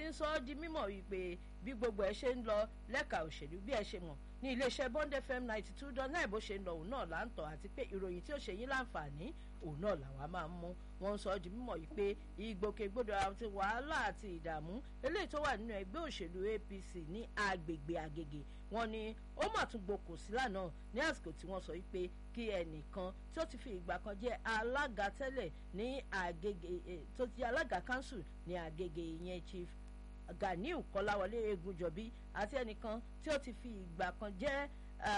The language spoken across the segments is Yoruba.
ń sọ ọ́ di mímọ̀ wípé bí gbogbo ẹ ṣe ń lọ lẹ́ka òṣèlú bí ẹ ṣe mọ̀ ní iléeṣẹ́ bond fm ninety two dot nine bó ṣe ń lọ òun náà là ń tọ̀ àti pé ìròyìn tí ó ṣe yín láǹfààní òun náà làwa máa ń mú wọn ń sọ ọ́ di mímọ̀ yìí pé ìgbòkègbodò àti wàhálà àti ìdààmú eléyìí tó wà nínú ẹgbẹ́ òṣèlú apc ní agbègbè àgègè wọn ni ó mà tún gbòkò sí lánàá ní àsìkò tí wọ́n sọ wípé kí ẹnìkan tí ó ti fi ìgbà kan jẹ́ alága tẹ́lẹ̀ ní àgègè tó ti alága council ní àgègè ìyẹn chief ganiu kọláwọlé egunjọbí àti ẹnìkan tí ó ti fi ìgbà kan jẹ́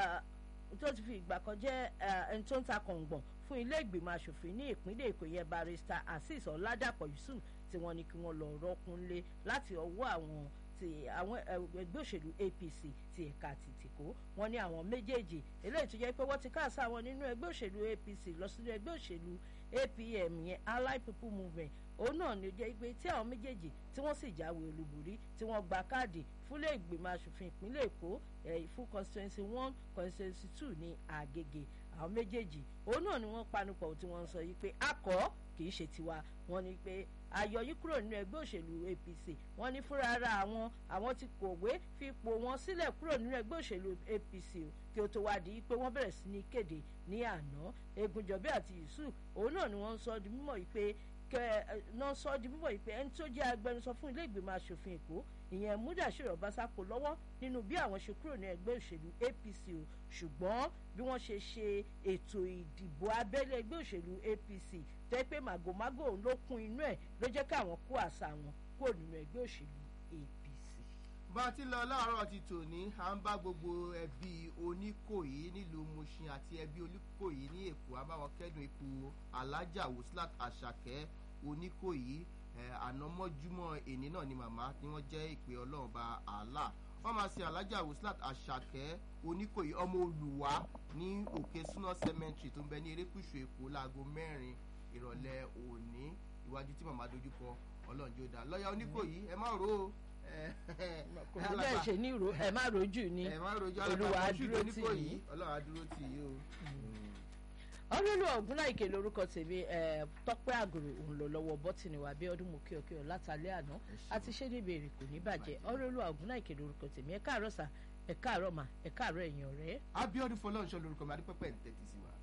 tí ó ti fi ìgbà kan jẹ́ ẹni tó ń ta kọ̀ǹgbọ̀n fún ilé ìgbìmọ̀ asòfin ní ìpínlẹ̀ èkó yẹn barista azeez ọ̀làdàpọ̀ yusuf tí wọ́n ní kí wọ́n lọ rọ́kúnlé láti ọwọ́ àwọn ti àwọn ẹgbẹ́ òṣèlú apc ti ẹ̀ka tìtìkó wọn ní àwọn méjèèjì eléyìí tó jẹ́ pé wọ́n ti káàsá wọn nínú ẹgbẹ́ òṣèlú apc lọ sínú ẹgbẹ́ òṣèlú apm yẹn allied people movement òun náà ni ó jẹ́ pé tí àwọn méjèèjì tí wọ́n sì jáwé olúborí tí wọ́n gba káàdì fúnlé ìgbìmọ̀ asòfin ìpínlẹ̀ èkó fún constituency one constituency two ní àgègè àwọn méjèèjì òun náà ni wọ́n panupọ̀ tí wọ́n ń sọ yìí pé akọ kì í ṣe tiwa wọ́n ní pé ayọ̀ yìí kúrò nínú ẹgbẹ́ òṣèlú apc wọ́n ní fúnra ara àwọn àwọn ti kọ̀wé fi ipò wọn sílẹ̀ kúrò nínú ẹgbẹ́ òṣèlú apc o kí o tó wá di pé wọ́n bẹ̀rẹ̀ sí ní kéde ní àná egunjọbí àti yusuf òun náà ni wọ́n ń sọ di mímọ̀ yìí pé kẹ náà sọ di mímọ̀ yìí pé ẹni tó jẹ́ agbẹnusọ fún ilé ìgbìmọ̀ asòfin èkó ìyẹn mudasiro obasako lọ́wọ́ nínú bí àwọn ṣe kúrò ní ẹgbẹ́ òṣèlú apc o ṣùgbọ́n bí wọ́n ṣe ṣe ètò ìdìbò abẹ́lé ẹgbẹ́ òṣèlú apc tẹ́ pé màgòmágò ló kún inú ẹ̀ ló jẹ́ káwọn kó àṣà wọn kúrò nínú ẹgbẹ́ òṣèlú apc. bá a ti lọ láàárọ̀ ti tòní à ń bá gbogbo ẹbí oníkòyí nílùú mushin àti ẹbí oníkòyí ní èkó a bá wọn kẹ́dùn ipò alájà wuslat àṣàkẹ́ oníkòyí ànámọ́júmọ́ èní náà ni màmá ni wọ́n jẹ́ ìpè ọlọ́run bá àlà wọ́n máa ṣe alájà wuslat àṣàkẹ́ oníkòyí ọmọ olùwà ní òkè súná cemetery tó ń bẹ ní erékùṣù èkó láago mẹ́rin ìrọ̀lẹ́ òní iwájú tí màmá dojúkọ ọlọ́run jó dáa lọ́ọ̀yà oníkòyí ẹ má ro o kò ní bẹ́ẹ̀ ṣe ní ìró ẹ má rojú ni ẹ má rojú olúwa alábàápọ̀ dúró ṣùgbọ́n tì oníkòyí yín. ọlọ́run á dúró tì yí o. ọlọ́lù ọ̀gúnláìkè lórúkọ tèmi ẹ̀, tọ́pẹ́ àgòrò òun lọ lọ́wọ́ bọ́tìnì wa bí ọdún mú kíọ̀kíọ̀ látàlẹ́ àná àti ṣé níbi èrè kò ní bàjẹ́ ọlọ́lù ọ̀gúnláìkè lórúkọ tèmi ẹ̀ káàárọ̀ sà ẹ̀ káàárọ̀ mà ẹ̀ káàárọ̀ ẹ̀yìn ọ̀rẹ́. abiodun fọlọ́nṣọ́ lorúkọ mi adúpẹ́pẹ́ ń tẹ́tí sí wa.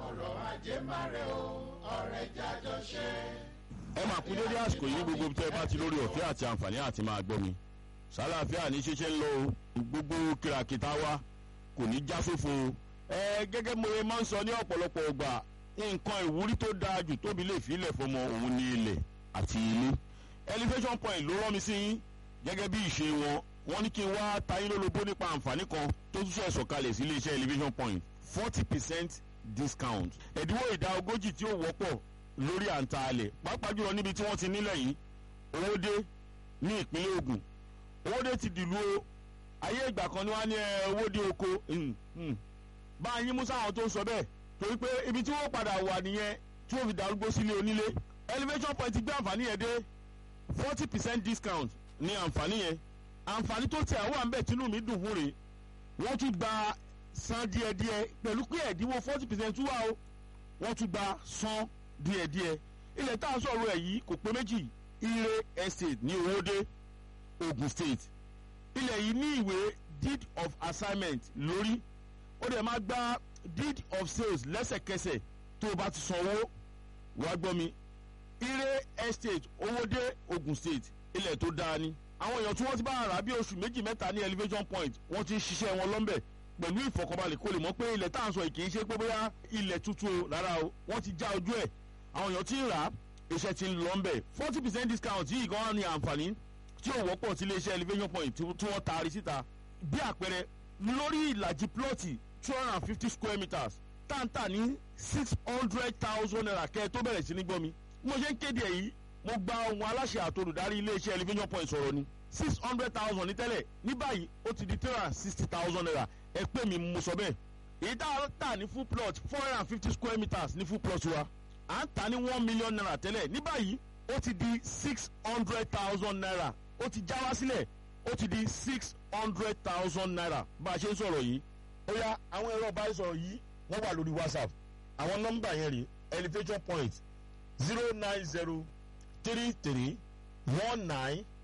ẹ máa kú dédé àsìkò yìí gbogbo tẹ bá ti lórí ọ̀fẹ́ àti àǹfààní àti máa gbọ́ mi sálàáfíà ní ṣeṣe ń lọ o gbogbo kìràkìtà wa kò ní já sófo o. ẹ gẹ́gẹ́ mo ṣe máa ń sọ ní ọ̀pọ̀lọpọ̀ ọgbà nǹkan ìwúrí tó dáa jù tóbi lè fi ilẹ̀ fọmọ òun ní ilẹ̀ àti ilé elevation point ló rán mi sí yín gẹ́gẹ́ bí ìṣe wọn wọ́n ní kí n wá tayín lólobó nípa àǹfààní kan tó tún ṣe sọ̀kalẹ̀ sí iléeṣẹ́ elevation point forty percent discount ẹ̀dínwó ìdá ogójì tí ó wọ́pọ̀ lórí àǹtà alẹ̀ pàápàá jùlọ níbi tí wọ́n ti nílẹ̀ yìí owóde ní ìpínlẹ̀ ogun owóde ti dìlú o ayé ìgbà kan ni wọ́n á ní ẹ owóde oko hmm, hmm. bá a yín mú sáwọn tó ń sọ bẹ́ẹ̀ torí pé ibi tí wọ́n padà wà nìyẹn tí wọ́n fi darúgbó sílé onílé elevation point gbé àǹfààní yẹn dé forty percent discount ní àǹfààní yẹn àǹfààní tó tẹ̀ àwọn àǹbẹ̀ tínú mi dùn fún rèé wọ́n tún gba san díẹ̀díẹ̀ pẹ̀lú pé ẹ̀dínwó forty percent tún wà o wọ́n tún gba san díẹ̀díẹ̀ ilẹ̀ tá a sọ̀rọ̀ ẹ̀ yìí kò pé méjì ire estate ní owóde ogun state ilẹ̀ yìí ní ìwé deed of assignment lórí ó dẹ̀ máa gba deed of sales lẹ́sẹ̀kẹsẹ̀ tó o bá ti sanwó wàá gbọ́ mi ire estate owóde ogun state ilẹ̀ tó dáa ni àwọn èèyàn tí wọ́n ti bá rà bí oṣù méjì mẹ́ta ní elevation point wọ́n ti ń ṣiṣẹ́ wọn lọ́nbẹ̀ pẹ̀lú ìfọkànbalẹ̀ kó lè mọ̀ pé ilẹ̀ tá à ń sọ yìí kì í ṣe pé bóyá ilẹ̀ tuntun o rárá o wọ́n ti já ojú ẹ̀ àwọn èèyàn ti ń rà á iṣẹ́ ti ń lọ ń bẹ̀ forty percent discount yìí gan-an ni àǹfààní tí ò wọ́pọ̀ tí iléeṣẹ́ elevation point tí tí wọ́n taari síta bí àpẹẹrẹ lórí ìlàjì plọ́ọ̀tì two hundred and fifty square meters táǹtà ní six hundred thousand naira kẹ́ ẹ tó bẹ̀rẹ̀ sí ní gbọ́ mi mo ṣe ń kéde èyí mo gba ohun aláṣẹ àtolùdarí iléeṣẹ́ elevation point sọ̀rọ̀ ni six hundred thousand ní tẹ́lẹ̀ ní báyìí ó ti di three hundred and sixty thousand naira ẹ pè mí mo sọ bẹ́ẹ̀ èyí tá a tà ní full plot four hundred and fifty square meters ní full plot wa à ń tà ní one million naira tẹ́lẹ̀ ní báyìí ó ti di six hundred thousand naira ó ti já wá sílẹ̀ ó ti di six hundred thousand naira bá a ṣe ń sọ̀rọ̀ yìí ó yá àwọn ẹ̀rọ ìbánisọ̀rọ̀ yìí wọ́n wà lórí whatsapp àwọn nọ́mbà yẹn rè elevation point zero nine zero three three one nine